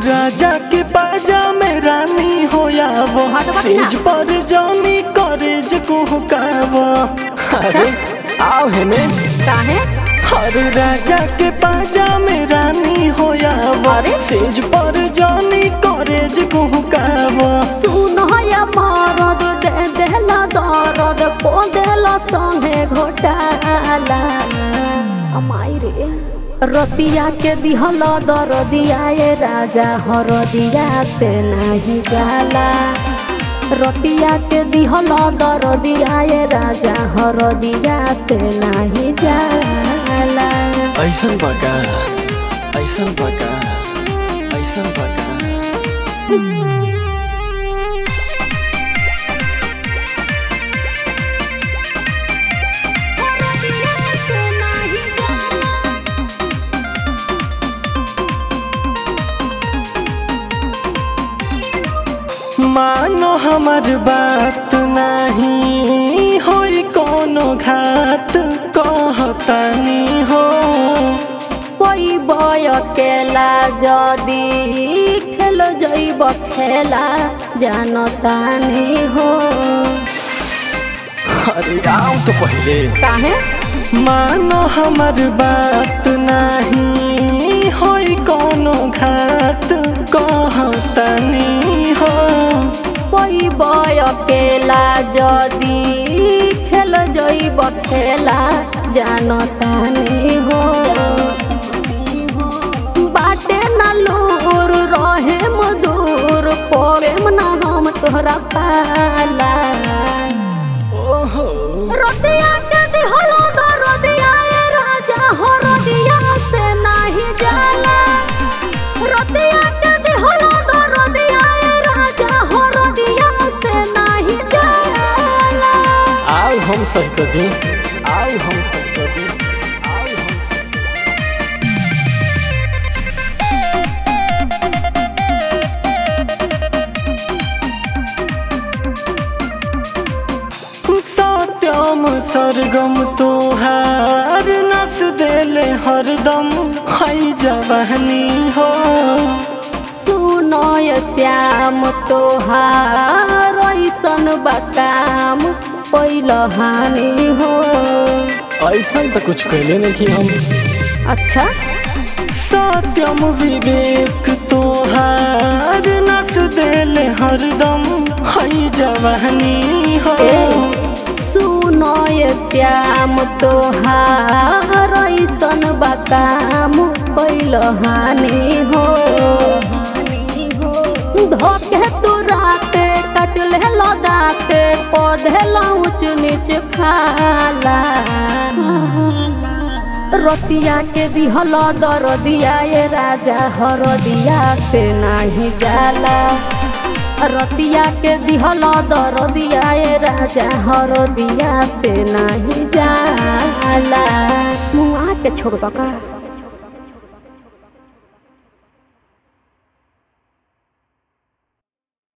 राजा के बाजा में रानी होया वो हटवा की ना। सेज पर जानी करेज कुहकावा अरे आओ हेमे काहे हर राजा के बाजा में रानी होया वो अरे? सेज पर जानी करेज कुहकावा सुन या मरद दे देला दरद को देला संगे घोटाला अमाई रे रतिया के दिहल दरदिया ये राजा हरदिया से नहीं जाला रतिया के दिहल दरदिया ये राजा हरदिया से नहीं जाला ऐसन बका ऐसन बका ऐसन बका मानो हमर बात नहीं होई कोनो घात कहतनी हो कोई बय केला जदी खेल जैब खेला जानतानी हो अरे आओ तो पहले काहे मानो हमर बात नहीं होई कोनो घात कहतनी हो कोई बय केला जदी खेल जैब खेला जानतानी हो बाटे न लूर रहे मधुर पड़ेम न हम तोहरा पाला ओहो रतिया के दिहलो दो रतिया ए राजा हो रतिया से नाही जाला रतिया के दिहलो दो रतिया ए राजा हो रतिया से नाही जाला आओ हम सब कभी आओ हम सब कभी आओ हम सब सत्यम सरगम तोहार नस देले हरदम हई जवानी हो सुनो ये श्याम तोहार ऐसन बकाम पहिल हानि हो ऐसा तो कुछ कहले नहीं कि हम अच्छा सत्यम विवेक तोहार नस देले हरदम हई जवानी हो ए सुनो ये श्याम तोहार ऐसन बकाम पहिल हानि हो धोके तू राते कटले लदाते पौधे ऊंच नीच खाला रतिया के दिहल दरदिया ये राजा हरदिया से नाही जाला रतिया के दिहल दरदिया ये राजा हरदिया से नाही जाला मुआ के छोड़ का